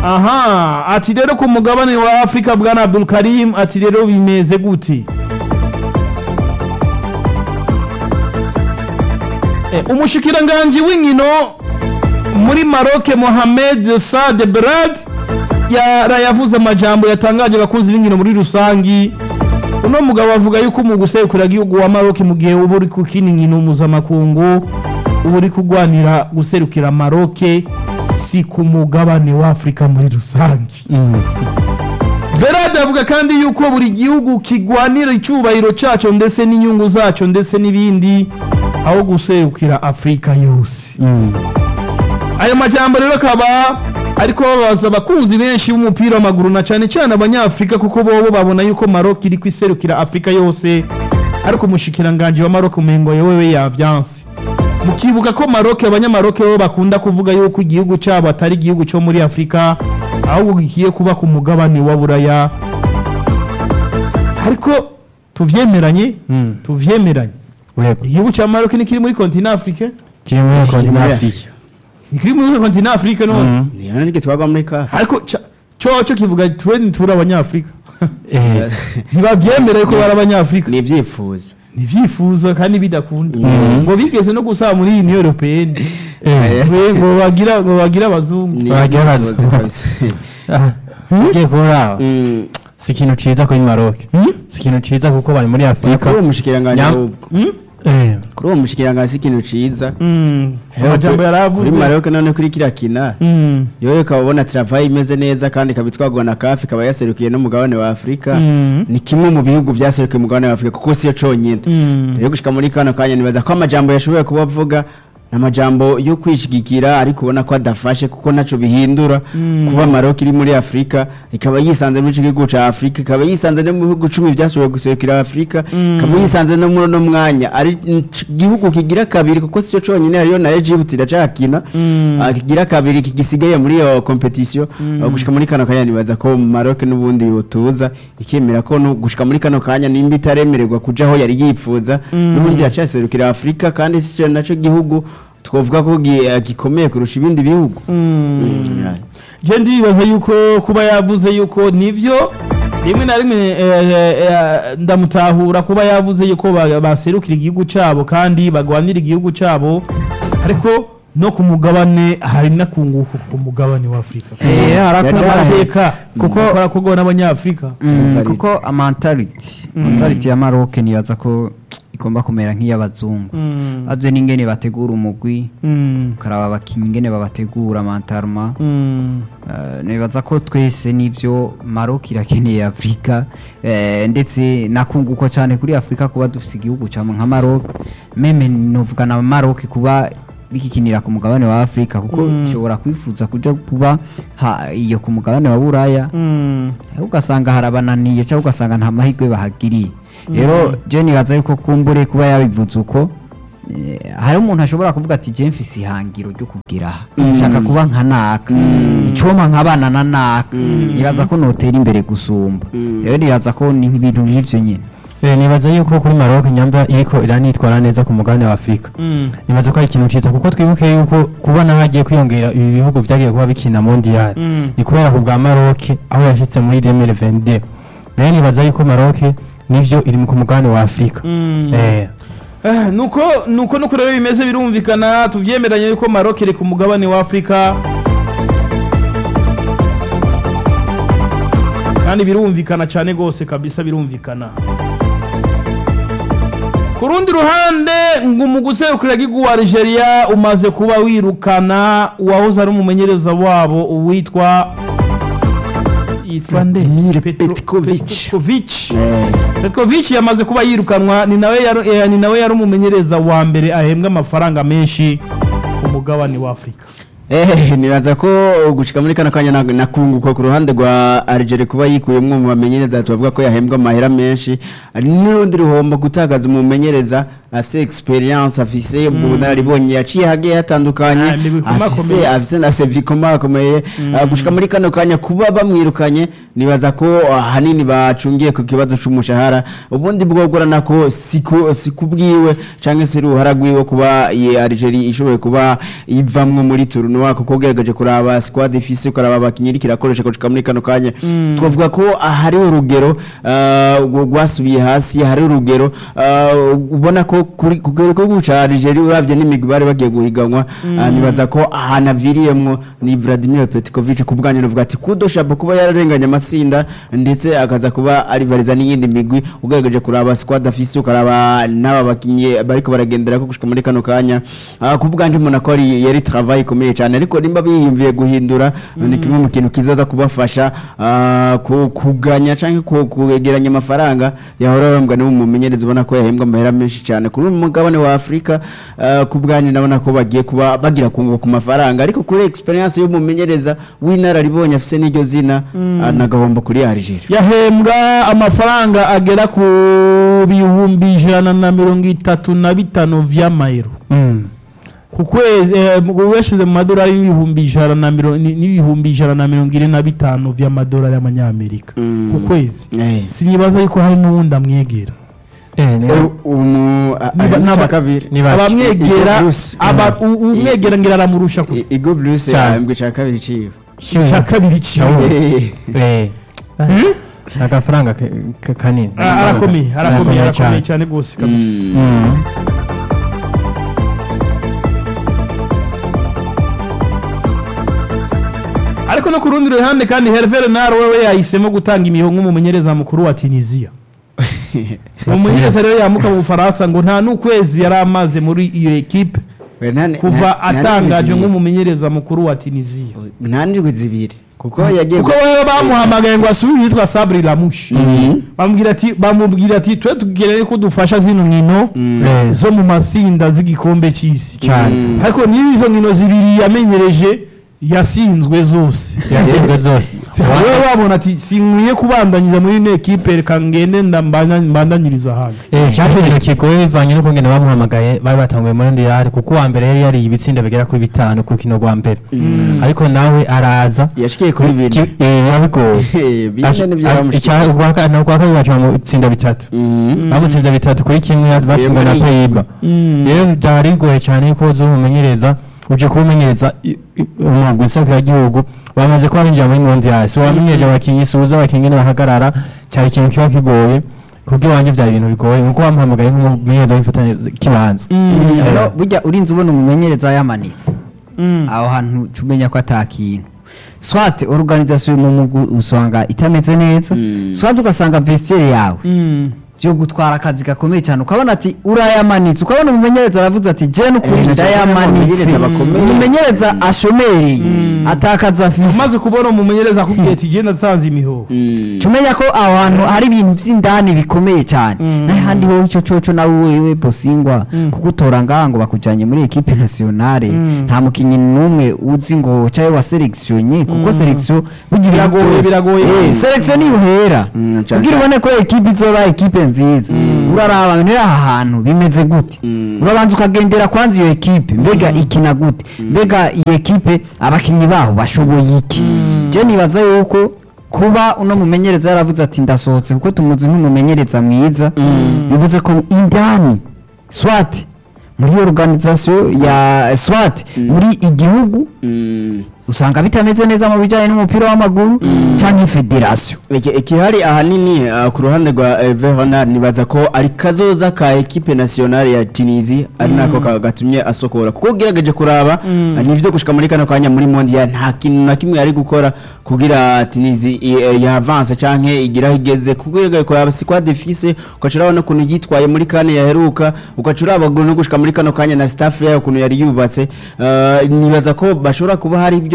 aha ati rero ku mugabane wa afurika bwana abdul karim ati rero bimeze gute Eh, umushikiranganji w'inkino muri maroke mohamed sade berad yarayavuze amajambo yatangaje abakunzi b'inkino muri rusangi uno mugabo avuga yuko mu guserukira igihugu wa maroke mu gihe uba uri kukina inkino mpuzamakungu uba uri kurwanira guserukira maroke si ku mugabane wa afurika muri rusange Berard avuga kandi yuko buri gihugu kigwanira icyubahiro cyaco ndetse n'inyungu zaco ndetse n'ibindi aho guserukira afurika yose ayo majambo rero akaba ariko babaza abakunzi benshi b'umupira w'amaguru na cyane cyane abanyafurika kuko bobo babona yuko Maroc iri kwiserukira afurika yose ariko umushikiranganji wa Maroc umengo yewewe yavyanse mukibuka ko Maroc abanyamaroke bo bakunda kuvuga yuko igihugu cyabo atari igihugu cyo muri afurika ahubwo gikiye kuba ku mugabane wa buraya ariko tuvyemeranye tuvyemeranye Urego. igihugu cya Maroc ni kiri muri continent africain Kiri muri kontinent muri Afrique. ni kiri muri continent africain none niyo niryo twagwa muri kafe ariko ca- cyo cyo kivuga twe ntituri abanyafurika Eh, ntibabyemereye ko bari abanyafurika ni ibyifuzo ni ibyifuzo kandi bidakunda ngo bigeze no gusaba muri iyi niyo europeyeni eh, ngo bagira ngo bagira abazungu ni Wagira ibyifuzo bazi. kabisa ah, ugiye kubura Mm, si ikintu ciza kuri Maroc si ikintu ciza kuko bari muri Afrika kuri uwo mushikiranganji Nyam- ahubwo Eh, kuri uwo mushikiranganji si ikintu ciza Mm, amajambo kuri yaravuze Maroc none kuri kiriya kina Mm, yowe ukaba ubona travayi imeze neza kandi ikaba itwagwa na kafi ikaba yaserukiye n'umugabane wa afurika Mm. ni kimwe mu bihugu byaserukiye umugabane wa afurika kuko siyo conyine mm. rero gushika muri kano kanya nibaza ko amajambo yashoboye kuba avuga ni amajambo yo kwishigikira ariko ubona ko adafashe kuko naco bihindura kuba Maroc iri muri Afrika ikaba yisanze muri ico gihugu ca Afrika ikaba yisanze no mu bihugu cumi byashoboye guserukira Afrika ikaba yisanze no muri uno mwanya ari ic- igihugu kigira kabiri kuko sico conyine hariyo na Egypt iracakina Ah, kigira kabiri kigisigaye muri iyo competition Ah, gushika muri kano kanya nibaza ko Maroc n'ubundi yotuza ikemera ko no gushika muri kano kanya nimba itaremererwa kuja aho yari yipfuza n'ubundi yacaserukira Afrika kandi sico naco gihugu twovuga ko gi- eh, gikomeye kurusha ibindi bihugu Mm, je ndibaza yuko kuba yavuze yuko nivyo rimwe na rimwe eh, eh, eh, ndamutahura kuba yavuze yuko ba- baserukira igihugu cabo kandi bagwanira igihugu cabo ariko no ku mugabane hari nakunguka ku mugabane wa Afrika Eh, harakora amateka kuko- kuko arakorwa n'abanyafurika Mm, Valid. kuko amantality mentality ya Maroc nibaza ko igomba kumera nk'iy'abazungu Mm, aze n'ingene bategura umugwi mm, ukaraba abakinnyi ingene babategura mentalema mm. Uh, nibaza ko twese nivyo Maroc irakeneye Afrika eh, ndetse nakunguko cyane kuri Afrika kuba dufise igihugu cyamwe nka Maroc meme novuga na Maroc kuba bikikinira ku mugabane wa Afrika kuko Mm. ishobora kwifuza kuja kuba ha, iyo ku mugabane wa Buraya Mm. eh, ugasanga harabananiye cyangwa ugasanga nta mahirwe bahagiriye rero je nibaza yuko kumbure kuba yabivuze uko eh, hari umuntu ashobora kuvuga ati je mfise ihangiro ryo kugira aha nshaka kuba nka naka icoma nkabana na naka nibaza ko notera imbere gusumba rero nibaza ko ni ibintu nk'ivyo nyene eh, nibaza yuko kuri Maroc nyamba iriko iranitwara neza ku mugabane wa Afrika Mm. nibaza ko ari ikintu ciza kuko twibuke yuko kubona hagiye kwiyongera ibi bihugu vyagiye kuba bikina mondial Mm. ni kubera ku bwa Maroc aho yashitse muri 2022 rero nibaza yuko Maroc nivyo iri ku mugabane wa Afrika Mm. eh Eh, nuko nuko nuko rero bimeze birumvikana tuvyemeranye yuko Maroc iri ku mugabane wa Afrika kandi birumvikana cyane gose kabisa birumvikana ku rundi ruhande ngo mu guserukira igihugu wa Algeria umaze kuba wirukana uwahoze ari umumenyereza wabo uwitwa yitwa nde? Vladimir Petro- Petkovic. Petkovic. Eh, Petkovic yamaze kuba yirukanwa ni nawe yari eh, ni nawe yari umumenyereza wa mbere ahembwa amafaranga menshi ku mugabane wa Afrika. Eh, nibaza ko gushika muri kano kanya na- nakunguka ku ruhande rwa Algeria kuba yikuyemwo mu bamenyereza tubavuga ko yahembwa amahera menshi ari n'urundi ruhombo gutagaza umumenyereza afise experience afise ubunararibonye yaciye hagiye hatandukanye Ah, imigwi ikomakomeye. afise afise na sevi ikomakomeye Ah, gushika muri kano kanya kuba bamwirukanye nibaza ko ah, hanini bacungiye ku kibazo c'umushahara ubundi bwogorana ko siku sikubwiwe canke se ruhara rwiwe kuba ye Algeria ishoboye kuba ivamwo muri tournoi kuko ugerageje kuraba squad ifise ukaraba abakinyi iriko irakoresha gushika muri kano kanya twavuga ko ah, hari urugero ah, rwo- rwasubiye hasi hari urugero ah, ubona ko kuri ku gihugu ca Algeria uravye n'imigwi bari bagiye guhiganwa ah, nibaza ko ahantu aviriyemwo ni Vladimir Petkovic ku bwanyu novuga ati kudo shabo kuba yararenganye amasinda ndetse akaza kuba arivariza n'iyindi migwi ugerageje kuraba squad afise ukaraba n'aba bakinyi bariko baragendera ko gushika muri kano kanya Ah, ku bwanyu mbona ko ari yari travail ikomeye cyane ariko nimba biyumviye guhindura ni kimwe mu kintu kizaza kubafasha ah, ku- kuganya canke ku- kwegeranya amafaranga yahora bahembwa n'ubu mumenyereza ubona ko yahembwa amahera menshi cyane kuri uyu mugabane wa Afurika ah, ku bwanyu ndabona ko bagiye kuba bagira kunguka ku mafaranga ariko kuri experience y'umumenyereza w'inararibonye afise n'iryo zina ah, nagahombo kuri Algeria yahembwa amafaranga agera ku bihumbi ijana na mirongo itatu na bitanu vy'amayero Mm. ku kwezi eh, mu- weshize mu madolari y'ibihumbi ijana na mirongo ni- n'ibihumbi ijana na mirongo ine na bitanu vy'amadolari y'amanyamerika Mm. ku kwezi Eh. sinibaza yuko hari n'uwundi amwegera Eh, ni- U- umu a- Niba- ari mu n'aba- ca kabiri ni bake. abamwegera Igor Bruce. aba- u- umwegera ngira aramurusha ku I- Igo Blues Cyane. yahembwe ca kabiri ciwe cya kabiri ciwe Eh. Hmm? agafaranga ka- ka- kanini Ah, arakomeye arakomeye Arakomeye arakomeye cyane. cyane rwose kabisa Mm. ariko no ku rundi ruhande kandi Hervé Renard wewe yahisemo gutanga imiho nk'umumenyereza mukuru wa Tunisia umumenyereza rero yamuka mu Bufaransa ngo nta n'ukwezi yari amaze muri iyo ekipe We, nta- kuva nta- nta atangajwe ndwi zibiri. nk'umumenyereza mukuru wa Tunisia nta ndwi zibiri kuko yagiye kuko wewe bamuhamagaye ngo asubire yitwa Sabri Lamouche bamubwira ati bamubwira ati twe tugiye ko dufasha zino nkino Eh. zo mu masinda z'igikombe cy'isi cyane Mm. ariko n'izo nkino zibiri yamenyereje yasinzwe zose yatsinzwe zose wowe wabona ati sinkwiye kubandanyiriza muri ino ekipe reka ngende ndambanya- mbandanyiriza ahandi Eh, cyari ikintu kigoye bivanye no kungena bamuhamagaye bari batanguye muri ndiyari kuko uwa mbere yari yariye ibitsinda bigera kuri bitanu ku rukino rwa mbere ariko nawe araza yashikiye kuri bine Ki- eh, yabigoye Eh, bine Ash- nibyo a- bamushikiye. icya- urwa ka- na- urwa kabiri baca bamutsinda bitatu Mhm. bamutsinze bitatu kuri kimwe batsinzwe na muri- peyiba rero byari bigoye cyane ko uza umumenyereza uje kuwumenyereza i- i- umugwi nsakiragihugu wamaze kuba winjira muri mondiyali so wamenyereje abakinnyi si uzi abakinnyi nibahagarara cyari ikintu kiba kigoye kubwo iwanjye byari ibintu bigoye nkuko bamuhamagaye nk'umumenyereza w'ifatanya kibanza rero burya urinze ubona umumenyereza yamanitse aho hantu uca umenya ko atakintu swate organisation mu mugwi usanga itameze neza Mm. swate ugasanga vestiaire yawe byo gutwara akazi gakomeye cyane ukabona ati urayamanitse ukabona umumenyereza aravuze ati je Eh, n'ukuri na cyane ndayamanitse abamenyereza bakomeye. umumenyereza ashomereye atakaza afise umaze kubona umumenyereza akubwiye ati genda atanze imihoho Mm. tumenya ko aho hantu hari ibintu by'indani bikomeye cyane n'ahandi ho icyo coco nawe wewe bosingwa kugutora ngaha ngo bakujyanye muri ekipe nationale nta mukinnyi n'umwe uzi ngo cyawe wa selectionye kuko selection bugira Biragoye, byose. biragoye. Eh, selection niyo uhera Mm, cyane kugira cyane. ubone ko ekipe izoba ekipe nziza uraraba nira aha hantu bimeze gute Mm. urabanza ukagendera kwanza iyo ekipe mbega ikina gute mbega iyo ekipe abakinnyi baho bashoboye iki je nibaza yuko kuba uno mumenyereza yaravuze ati ndasohotse kuko tumuzi nk'umumenyereza mwiza bivuze ko indani swat muri organisation ya swat muri igihugu Mm. usanga bitameze neza mu bijyanye n'umupira w'amaguru cyangwa federation Iki- ikihari ahanini uh, ku ruhande rwa uh, Veronard nibaza ko ari kazoza ka equipe nationale ya Tunisie ari nako ka- gatumye asokora kuko ugerageje kuraba uh, nivyo gushika muri kano kanya muri mondial nta kintu na kimwe yari gukora kugira Tunisie i- eh, ya avance canke igira aho igeze kuko ugerageje kuraba squad ifise ukacura urabona ukuntu yitwaye muri kane yaheruka ukacura abaguru no gushika muri kano kanya na staff yayo ukuntu yari yubatse uh, nibaza ko bashobora kuba hari ibyo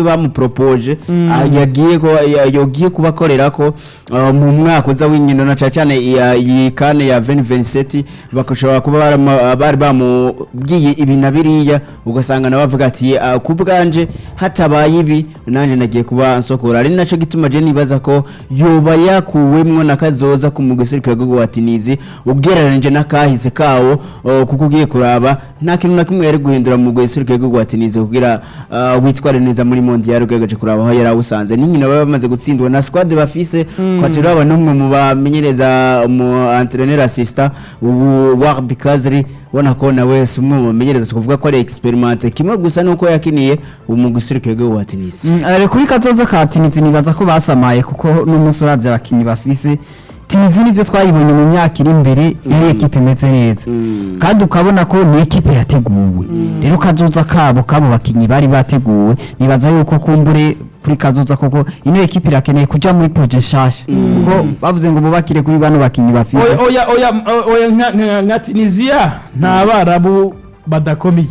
bamupropoje ah, yagiye ko ya- yogiye kubakorera ko ah, mu mwaka uza w'inkino na cyane cyane iya- iyi kane ya 2027 bakashobora kuba barama- bari bamubwiye ibi na biriya ugasanga nawe avuga ati ah, ku bwanje hatabaye ibi nanjye nagiye kuba nsokora ari nacyo gituma je nibaza ko yoba yakuwemwo na kazoza ku mugeserukira rwo watinizi ugereranije n'akahise kawo oh, kuko ugiye kuraba nta kintu na kimwe yari guhindura mu guserukira rwo watinizi kugira ah, witware neza muri mondial ugerageje kuraba aho yari awusanze n'inkino baba bamaze gutsindwa na squad bafise kwatira aba n'umwe mu bamenyereza mu entraîneur assistant ubu Warbi Kazri ubona ko nawe si umwe mu bamenyereza tukuvuga ko ari experimente kimwe gusa nuko yakiniye ubu mu guserukira rwo watinizi Mm, eh, kuri kazoza ka tinizi nibaza ko basamaye kuko n'umunsi uravye abakinyi bafise tinizi nivyo twayibonye mu myaka iri imbere iri ekipe imeze neza Mm. kandi ukabona ko ni ekipe yateguwe rero kazoza kabo kabo bakinyi bari bateguwe nibaza yuko kumbure kuri kazoza koko ino ekipe irakeneye kuja muri proje nshasha kuko bavuze ngo bubakire kuri bano bakinyi bafise oya oya oya oya nka- nka nka tunisiya nta barabu badakomeye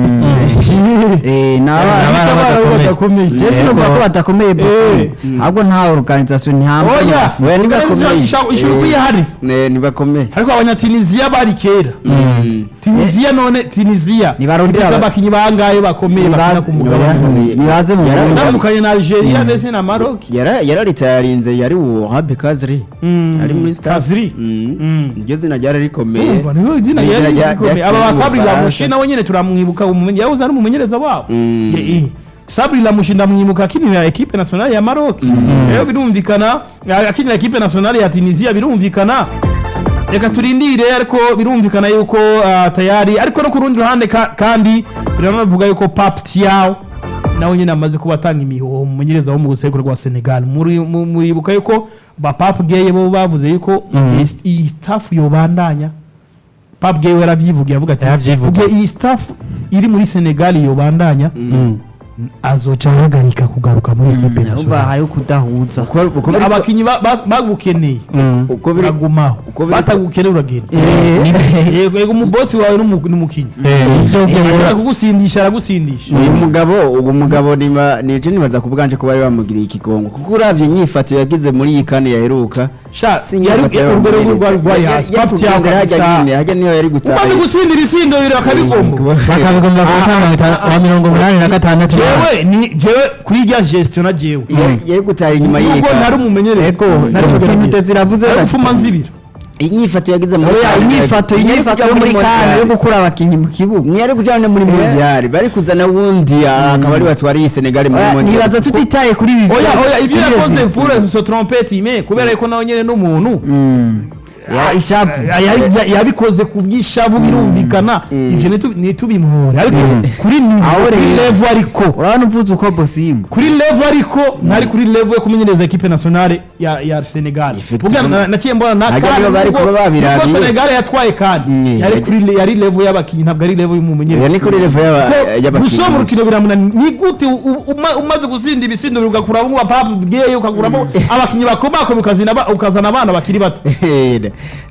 Eh, naba- Nta barabu badakomeye Jesse numva ko badakomeye bose Eh. ahubwo nta organisation nta oya Oya, ntibakomeye. ishobora kuba ihari Ne nibakomeye ariko abanyatunisiya bari kera Mm. tunisiya none tunisiya Nibarondera ifise aba- abakinyi bangahe bakomeye bakina ku mugabane Yarakomeye. nibaze mu Yara- Burundi. utandukanye na algeria ndetse na maroc yara yararitayarinze yari uwo Rabi Kazri Mm. ari muri staff Kazri. Mm. Mm. iryo zina ryari rikomeye Urumva, niho izina Ni yari izina rya- rikomeye rya- aba ba rya- sabri Bufaransa. lamushi nawe nyene turamwibuka umumenyi yahoze ari umumenyereza wabo Mm. Ye- eh. sabri lamushi ndamwibuka akinira ekipe nationale ya maroc rero birumvikana a- akinira ekipe nationale ya tunisia birumvikana reka turindire ariko birumvikana yuko ah, tayari ariko no ku rundi ruhande ka- kandi biranavuga yuko pap tiao nawe nyine amaze kuba atanga imihoho umumenyereza wo mu gusekuru rwa senegal Muri- mu- muribuka yuko ba pap geye bo bavuze yuko iyi- iyi staff yobandanya pap geye we yaravyivugiye avuga ati Yaravyivugiye. "Ugiye iyi staff iri muri senegal yobandanya azoca ahagarika kugaruka muri ekipe Urumva nationale hariho kudahuza uko uko biri- abakinyi ba- ba- bagukeneye uko biri uragumaho uko biri- batagukeneye uragenda Eh, yego yego umubosi wawe n'umu- n'umukinyi ibyo ashobora kugusindisha aragusindisha uyu mugabo uwo mugabo niba nije nibaza ku bwanje ko bari bamugiriye ikigongo kuko uravye inyifato yagize muri iyi kane yaheruka Sha, si yari- inyifato yari urwo rwego y'abamenyereza. rwari rwari Yari- hasi. yari Pap Thiago kugendera hajya kabisa. nyine hajya niyo yari gutsaye umaze gusindira isindo bibiri bakabigomba bakabigomba ku ntambwe wa mirongo umunani na gatandatu jewe ni jewe kuri irya gestion na jewe Yari- yari gutaye inyuma y'iyi nubwo ntari kane umumenyereza Ego, ntari ego, kugerageza. komite ziravuze Ari bati- gufuma nzibira inyifato yagize muri oya kane- inyifato yari inyifato kuja yo muri kane yo Mondial. gukura abakinyi mu kibuga ntiyari kujyana muri mondial bari kuzana wundi ah, akaba ari batwariye senegal muri Oya, mondial nibaza tutitaye kuri ibi oya oya ibyo Bigeze. yakoze pour se trompete ime kubera yuko nawe nyene n'umuntu Mm. Ya, ishavu Ya- ya- yabikoze ku bw'ishavu birumvikana ivyo nitu- ntitubimuhore ariko kuri niveau, Aho kuri rero. level ariko urabona uvuze uko bosimu kuri level ariko ntari kuri level yo kumenyereza ekipe nationale ya ya Senegal Effectivement. Ubwo na- naciye mbona na Hajya nibo bari kuba babirabiye. kuko Senegal yatwaye kandi Mm, yari yari- kuri le- yari level y'abakinyi ntabwo ari level y'umumenyereza Oya, ni kuri level y'aba- Kuko y'abakinyi gusoma bose. urukino biramunani ni gute u- u- uma- umaze gusinda ibisindo bibiri ugakuramo abapapu bweye ukaguramo abakinyi bakomakomeye ukazina ba- ukazana abana bakiri bato Eh,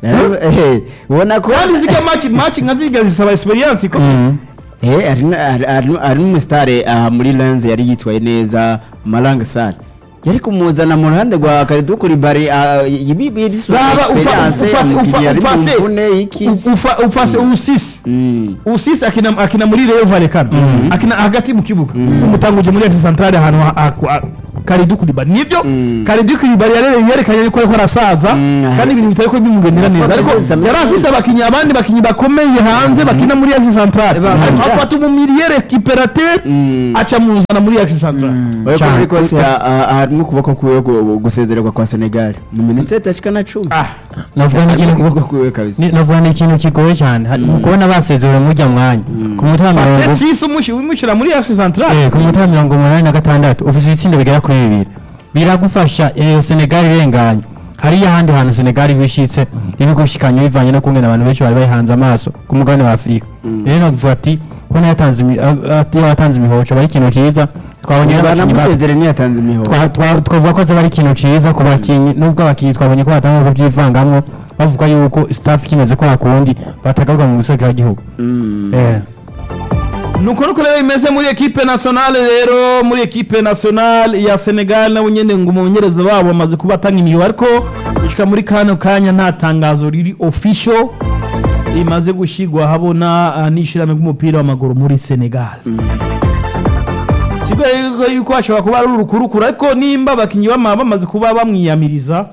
eh, ubona ko kandi ziga match match nka ziga zisaba experience ko Eh, hari na- hari- hari- hari n'umusitare aha muri lenze yari yitwaye neza maranga sare yari kumuzana mu ruhande rwa karidukuri bari ibi bisura raba ufa- experience ufa- umukinnyi ufa- yari mu ufase mvune iki ufa- ufase usisi Mm. usisi akina akina muri Rayon Valley kano akina hagati mu kibuga umutanguje muri FC Centrale ahantu ha- ha- ha- Kalidou Koulibaly nibyo Mm. Kalidou Koulibaly yarere yerekanye ko ariko arasaza Mm. kandi ibintu bitari ko bimugendera neza Afata ariko zeza- yari afise abakinyi abandi bakinyi bakomeye hanze bakina muri FC Centrale Ariko afata umumiliye récupérateur Mm. aca muzana muri FC Centrale Oya, ko Cyane. muri kose ha- ha- harimo ukuboko kwiwe gu- gusezererwa kwa senegal mu minota itashika na cumi ah navuga harimo n'ikintu ukuboko kwiwe kabisa ni- navuga ni ikintu kigoye cyane Hari- mu kubona basezerewe mujya mwanya ku munota wa mirongo sisi umushi wimushira muri FC Centrale Eh, ku munota wa mirongo umunani na gatandatu ufite ibitsindo bigera kuri bibiri biragufasha eh, senegal irenganye hariyo ahandi hantu senegal bishitse ibigushikanye bivanye no kungena abantu benshi bari bayihanze amaso ku mugabane wa afurika rero navuga ati kubona yatanze imi- a- a- iyo yatanze imihoco aba ari ikintu cyiza twabonye n'abakinnyi ba- banamusezere ntiyatanze imihoho twa- twa- twavuga ko zoba ari ikintu cyiza ku bakinnyi nubwo abakinnyi twabonye ko batanga kubyivangamwo bavuga yuko staff kimeze ko hakundi batagaruka mu gihugu Mm. eh nuko nuko rero bimeze muri ekipe nationale rero muri ekipe nationale ya Senegal nabo nyene ngo umumenyereza wabo bamaze kuba atanga imihigo ariko gushika muri kano kanya nta tangazo riri official rimaze gushigwa habona uh, n'ishirahamwe ry'umupira w'amaguru muri Senegal sigo yuko yuko hashobora kuba ari urukurukuru ariko nimba abakinyi bama bamaze kuba bamwiyamiriza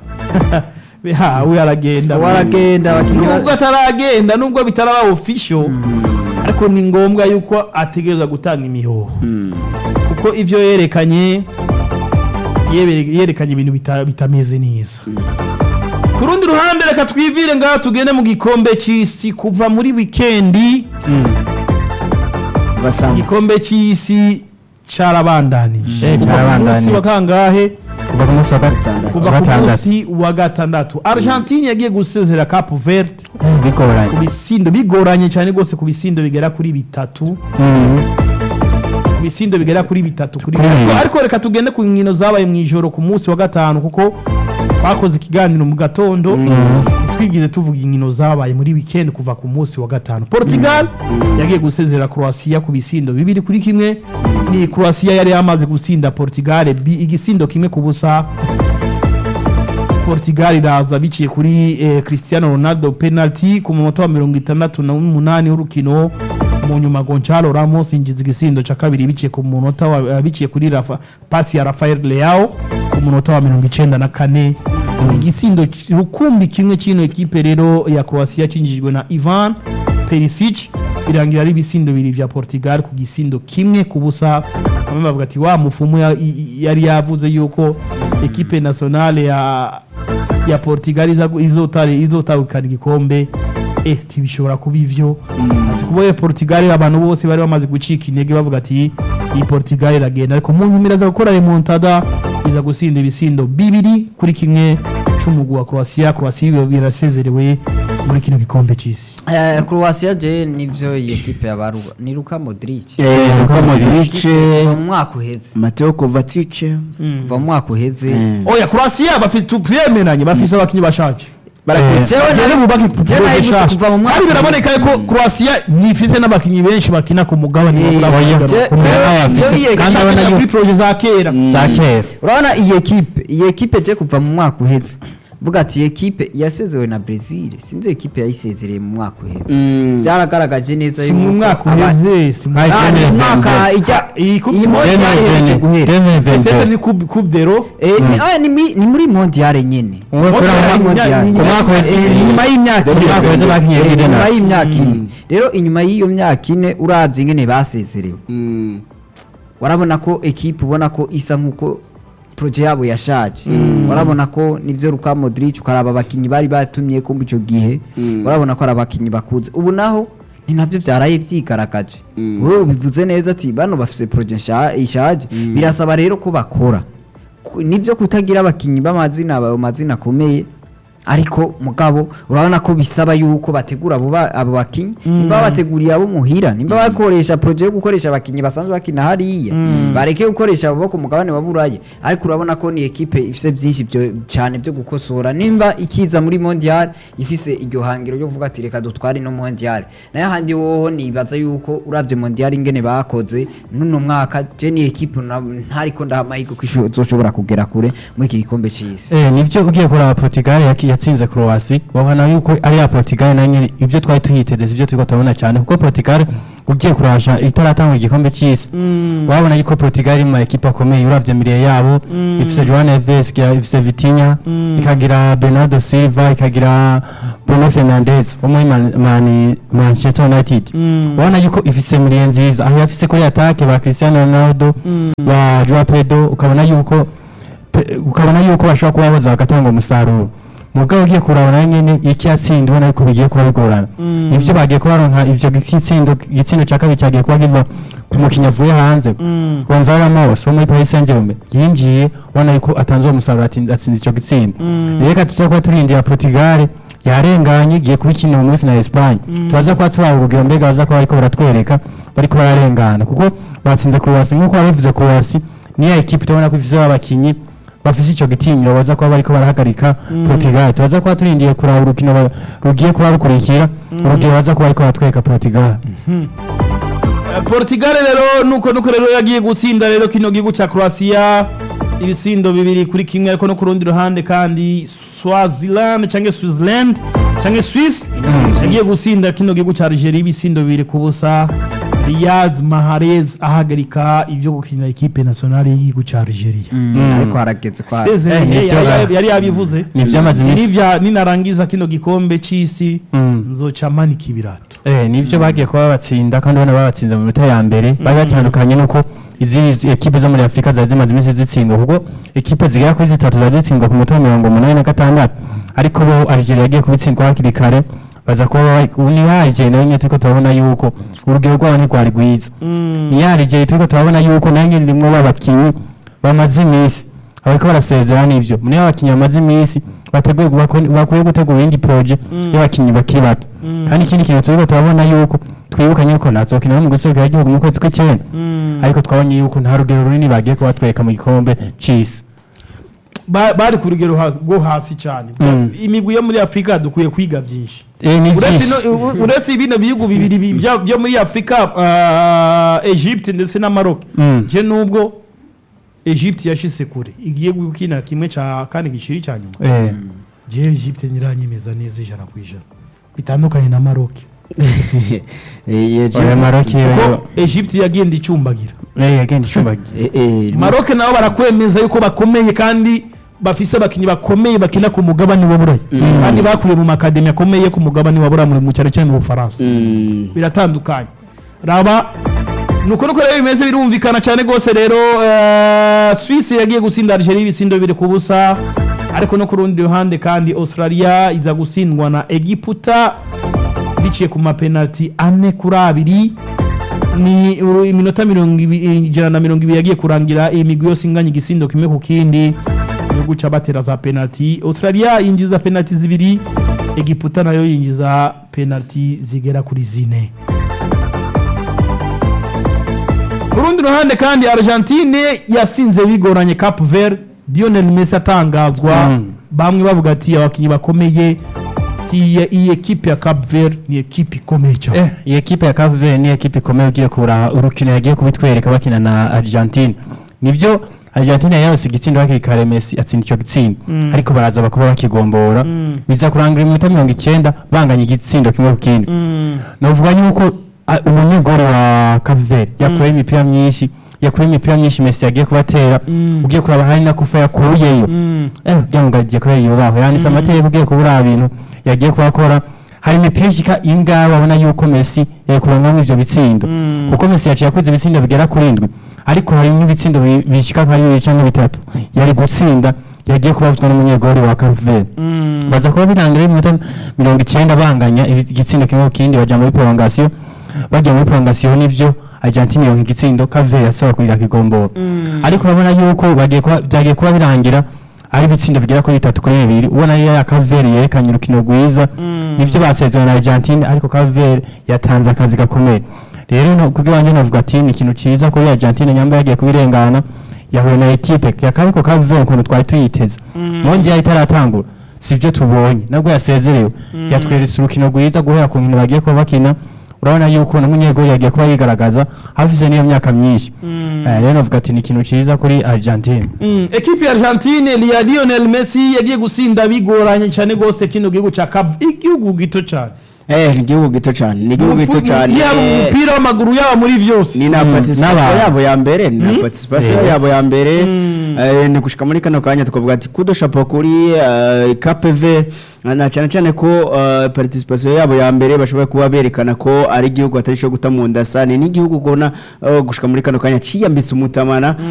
hawe aragenda waragenda abakinnyi ba- nubwo ataragenda nubwo bitaraba official ariko ni ngombwa yuko ategereza gutanga imihoho kuko ivyo yerekanye yebere- yerekanye ibintu bita- bitameze neza ku rundi ruhande reka twivire ngaho tugende mu gikombe c'isi kuva muri wikendi basanzwe igikombe c'isi carabandanije Eh, Kuva ku carabandanije. munsi wa kangahe kuva ku munsi wa gatandatu kuva ku gatandatu munsi wa gatandatu argentine yagiye gusezera cape verde bigoranye ku bisindo bigoranye cyane rwose ku bisindo bigera kuri bitatu Mm. ku bisindo bigera kuri bitatu kuri Kuri ariko, bibiri. ariko reka tugende ku nkino zabaye mu ijoro ku munsi wa gatanu kuko twakoze ikiganiro mu gatondo twigize tuvuga inkino zabaye muri weekend kuva ku munsi wa gatanu portugal yagiye gusezera croatia ku bisindo bibiri kuri kimwe ni croatia yari yamaze gusinda portugal bi- igisindo kimwe ku busa portugal iraza biciye kuri eh, cristiano ronaldo penalty ku munota wa mirongo itandatu n'umunani w'urukino mu nyuma gonçalo ramos yinjiza igisindo ca kabiri biciye ku munota wa eh, biciye kuri Rafa, pasi ya rafael leao ku munota wa mirongo icenda na kane igisindo c- rukumbi kimwe c'ino ekipe rero ya croatia cinjijwe na ivan perisic birangira ari ibisindo bibiri vya portugal ku gisindo kimwe ku busa bamwe bavuga ati wa mufumu ya- i- i- yari yavuze yuko ekipe nationale ya ya Portugal iza izotari izotahukana igikombe eh tibishobora kuba ivyo ati kuboye Portugal abantu bose bari bamaze gucika intege bavuga ati iyi Portugal iragenda ariko mu nkimira za gukora remontada iza gusinda ibisindo bibiri kuri kimwe c'umugwi wa Croatia Croatia birasezerewe muri kino gikombe c'isi Eh, Croatia je nivyo iyi ekipe yabaruka ni Luka Modric Eh, Luka Modric kuva mu mwaka uheze Mateo Kovacic kuva mu mwaka uheze Eh. oya Croatia bafise tupyemeranye bafise abakinyi bashaje baraketse Jewe Bagere nari- bubake je projet nari shasha. kuva mu mwaka kandi biraboneka uheze. yuko Croatia nifise n'abakinyi benshi bakina ku mugabane Eh, wa oya, Afurika. je- Ku mugabane je- wa je iyi Afurika. ekipe- kandi abona kuri projet za kera za kera urabona iyi ekipe iyi ekipe je kuva mu mwaka uheze vuga ati iyi ekipe yasezewe na Brazil sinzi ekipe yayisezereye mu mwaka uheze Mm. byaragaragaje neza si mu yuko mwaka aba- uheze si mu Ay, Ah, ni Dene- umwaka ijya iyi coupe iyi du monde mondial Dene- ihereje Dene- guhera Dene- Peut-être Dene- ni coupe coupe d'Euro Eh, ni- ah, ni mi- ni muri mondial nyene Umwe kuri Mondial, abo- Mondial, ku mwaka wese Eh, inyuma y'imyaka ku ine mwaka wese bakinye Eh, kuri inyuma Denmark. y'imyaka ine rero inyuma y'iyo myaka ine uravye ingene basezerewe Mm. warabona ko ekipe ubona ko isa nk'uko proje yabo yashaje warabona ko nivyo Luka Modric ukaraba abakinyi bari batumye ko ico gihe Mm. warabona ko ari abakinyi bakuze ubu naho ni navyo vyaraye vyigaragaje Mm. wowe bivuze neza ati bano bafise proje nsha- ishaje birasaba rero ko bakora Ku- nivyo kutagira abakinyi b'amazina ayo mazina akomeye ariko mugabo urabona ko bisaba yuko bategura abo ba- abo bakinyi nimba bateguriye abo muhira nimba bakoresha proje yo gukoresha abakinyi basanzwe bakina hariya bareke gukoresha abo bo ku mugabane wa burayi ariko urabona ko ni ekipe ifise byinshi byo cyane byo gukosora nimba ikiza muri mondial ifise iryo hangiro ryo kuvuga ati reka dutware no mondial nayo handi woho nibaza yuko uravye mondial ingene bakoze nuno mwaka je ni ekipe na- ntariko ndaha amahirwe ko isho- izoshobora kugera kure muri iki gikombe c'isi Eh, nivyo ugiye kuraba Portugal yaki- yatsinze Croatia wabona yuko ari ya Portugal na nyine ibyo twari tuyiteze ibyo turiko turabona cyane kuko Portugal ugiye kurasha itaratanga igikombe cy'isi wabona yuko Portugal iri mu ma ekipe akomeye uravye miriye yabo ifise Joao Neves ikagira- ifise Vitinha ikagira Bernardo Silva ikagira Bruno Fernandes wo muri Man- Man- Manchester United wabona yuko ifise miriye nziza aho yafise kuri attaque ba Cristiano Ronaldo ba Joao Pedro ukabona yuko pe- ukabona yuko bashobora kuba baza bagatanga umusaruro mugabo ugiye kurabona nyene iki yatsinda ubona yuko bigiye kuba bigorana nivyo bagiye kuba baronka ivyo gitsindo igitsindo ca kabiri cyagiye kuba kiva ku mukinnyi avuye hanze Gonzalo Ramos wo muri Paris Saint-Germain yinjiye ubona yuko atanze uwo musaruro atsinda atsinda ico gitsindo reka tuza kuba turindira Portugal yarenganye igiye kuba ikina uyu munsi na Espagne turaza kuba turaba urugero mbega baza kuba bariko baratwereka bariko bararengana kuko batsinze Croatia nk'uko babivuze Croatia niya ekipe tubona ko ifise abakinyi bafise ico gitinyiro baza kuba bariko barahagarika Portugal turaza kuba turindiye kuraba urukino ba- rugiye kuba rukurikira urugero baza kuba bariko baratwereka Portugal Eh, Portugal rero nuko nuko rero yagiye gutsinda rero kino gihugu ca Croatia ibisindo bibiri kuri kimwe ariko no ku rundi ruhande kandi Swaziland canke Switzerland canke Swiss yagiye gutsinda kino gihugu ca Algeria ibisindo bibiri ku busa Riyad Mahrez ahagarika ivyo gukina equipe nationale y'igihugu ca Algeria ariko harageze kwa Seze, Eh, eh, nivyo yari- ba- yari- yari yabivuze ni ivyamaze iminsi nivya ninarangiza kino gikombe c'isi Mm. nzoca manika ibirato Eh, nivyo bagiye kuba batsinda kandi ubona babatsinze mu minota ya mbere bari batandukanye nuko izindi ekipe zo muri afurika zari zimaze iminsi zitsindwa kuko ekipe zigera kuri zitatu zari zitsindwa ku munota wa mirongo umunani na gatandatu ariko bo algeria yagiye kubitsindwa hakiri kare baza kuba bari- ubu ni ya algeria nayo nyene turiko turabona yuko urugero rwabo ntirwari rwiza ni ya algeria turiko turabona yuko nayo nyene irimwo babakinyi bamaze iminsi bariko barasezera n'ivyo niyo abakinyi bamaze iminsi bateguye bako- bakwiye gutegura iyindi proje y'abakinyi bakiri bato kandi ikindi kintu turiko turabona yuko twibukanye yuko nazokina no mu guserukira igihugu mu kwezi kw'icyenda ariko twabonye yuko nta rugero runini bagiye kubatwereka mu gikombe c'isi Ba- bari ku rugero hasi- rwo hasi cyane Mm. imigwi yo muri afurika dukwiye kwiga byinshi Eh, ni uretse byinshi. no- u- uretse bino bihugu bibiri bi- bya- byo muri afurika ah, egypte ndetse na maroc Mm. je nubwo egypte yashise kure igiye gukina kimwe cya kane giciri cya nyuma Eh, je egypte ntiranyemeza neza ijana ku ijana bitandukanye na maroc oya Maroc kuko yo egypte yagenda icumbagira eh, yagenda icumbagiye maroc nabo barakwemeza yuko bakomeye kandi bafise abakinnyi bakomeye bakina ku mugabane wa burayi kandi bakuriye mu makademi akomeye ku mugabane wa burayi mu cyane cyane mu bufaransa biratandukanye raba nuko nuko rero bimeze birumvikana cyane rwose rero eh, Suisse yagiye gutsinda Algeria ibisindo bibiri ku busa ariko no ku rundi ruhande kandi Australia iza gutsindwa na Egiputa biciye ku mapenalty ane kuri abiri ni uru- iminota mirongo ibi- ijana na mirongo ibiri yagiye kurangira iyi migwi yose inganya igisindo kimwe ku kindi yo guca batera za penalty Australia yinjiza penalty zibiri Egiputa nayo yinjiza penalty zigera kuri zine ku rundi ruhande kandi Argentine yasinze bigoranye Cap Verde Lionel Messi atangazwa Mm. bamwe bavuga ati abakinnyi bakomeye ati iyi- iyi ekipe ya Cap Verde ni ekipe ikomeye cyane Eh, iyi ekipe ya Cape Verde ni ekipe ikomeye ugiye kubura urukino yagiye kubitwereka bakina na Argentine nibyo Argentine yose igitsindo hakiri kare Messi atsinda icyo gitsindo Mm. ariko baraza bakuba bakigombora Mm. biza kurangira iminota mirongo icyenda banganya igitsindo kimwe ku kindi Mm. novuga yuko a- umunyegoro wa Cape Verde yakuye imipira myinshi yakuye imipira myinshi Messi yagiye kubatera Mm. ugiye kuraba hari na kufa yakuyeyo Mm. eh byamugagiye kubera yubaho yanditse amateka ugiye kubura ibintu yagiye kuhakora hari imipira ishika ingahe babona yuko Messi yakurangamo ivyo bitsindo Mm. kuko Messi yaciye yakoze ibitsindo bigera kuri indwi ariko hari n'ibitsindo bi- bishika nka bibiri canke bitatu yari gutsinda yagiye kubabuzwa n'umunyegori wa Cape Verde Mm. baza kuba birangira iminota mirongo icyenda banganya ibi- igitsindo kimwe ku kindi baja muri prolongation bagiye muri prolongation nivyo Argentine yonka igitsindo Cape Verde yasaba kurira kigombora Mm. ariko urabona yuko bagiye kuba byagiye kuba birangira ari ibitsindo bigera kuri bitatu kuri bibiri ubona iyo ya Kaveri yerekanye urukino rwiza Mm. nivyo basezerana na Argentine ariko Kaveri yatanze akazi gakomeye rero no kubyo wanje navuga ati ni ikintu ciza kuri Argentine nyamba yagiye kubirengana yahuye na equipe yakabiko Kaveri ukuntu twari tuyiteze Mm. mondial itaratangura sibyo tubonye nabwo yasezerewe Mm. yatweretse urukino rwiza guhera ku nkino bagiye kuba bakina urabona yuko n'umunyegori yagiye kuba yigaragaza hafise n'iyo myaka myinshi Mm. Eh, rero navuga ati ni ikintu ciza kuri Argentine Mm. ekipe ya Argentine ya Lionel Messi yagiye gusinda bigoranye cyane gose kino gihugu ca Cap igihugu gito cyane eh ni igihugu gito cyane ni igihugu gito cyane yaba mu eh, mupira w'amaguru yaba muri vyose ni na Mm, participation n'abantu. yabo ya mbere ni na Mm. participation Yeah. yabo ya mbere Mm. eh, ni gushika muri kano kanya tukavuga ati kudo chapeau kuri eh, KPV na cyane cyane ko eh, participation yabo ya mbere bashoboye kuba berekana ko ari igihugu atari cyo guta mu nda sana ni igihugu ubona eh, gushika muri kano kanya ciyambitse umutamana